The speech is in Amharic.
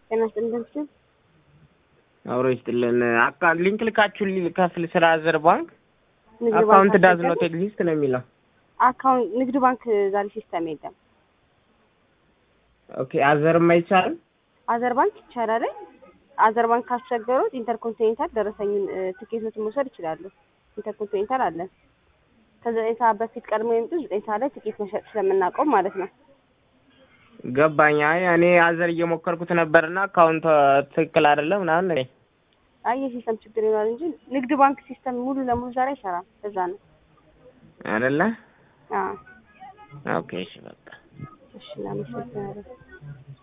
ጤና ይስጥልን። አብሮ ይስጥልን። አካ ሊንክ ልካችሁልኝ ልከፍል ስለ አዘር ባንክ ንግድ አካውንት ባንክ ዳዝ ኖት አስቸገረ? ኤግዚስት ነው የሚለው። አካውንት ንግድ ባንክ ዛሬ ሲስተም የለም። ኦኬ አዘርም አይቻልም። አዘር ባንክ ይቻላል። አዘር ባንክ ካስቸገሩት ኢንተርኮንቲኔንታል ደረሰኙን እ፣ ትኬቶችን መውሰድ ይችላሉ። ኢንተርኮንቲኔንታል አለን። ከዘጠኝ ሰዓት በፊት ቀድሞ የምጡ ዘጠኝ ሰዓት ላይ ትኬት መሸጥ ስለምናውቀው ማለት ነው። ገባኝ። አይ እኔ አዘር እየሞከርኩት ነበርና አካውንት ትክክል አይደለም ምናምን ነው። አይ የሲስተም ችግር ይሆናል እንጂ ንግድ ባንክ ሲስተም ሙሉ ለሙሉ ዛሬ አይሰራም። እዛ ነው። አይደለ? አዎ ኦኬ እሺ በቃ እሺ፣ እናመሰግናለን።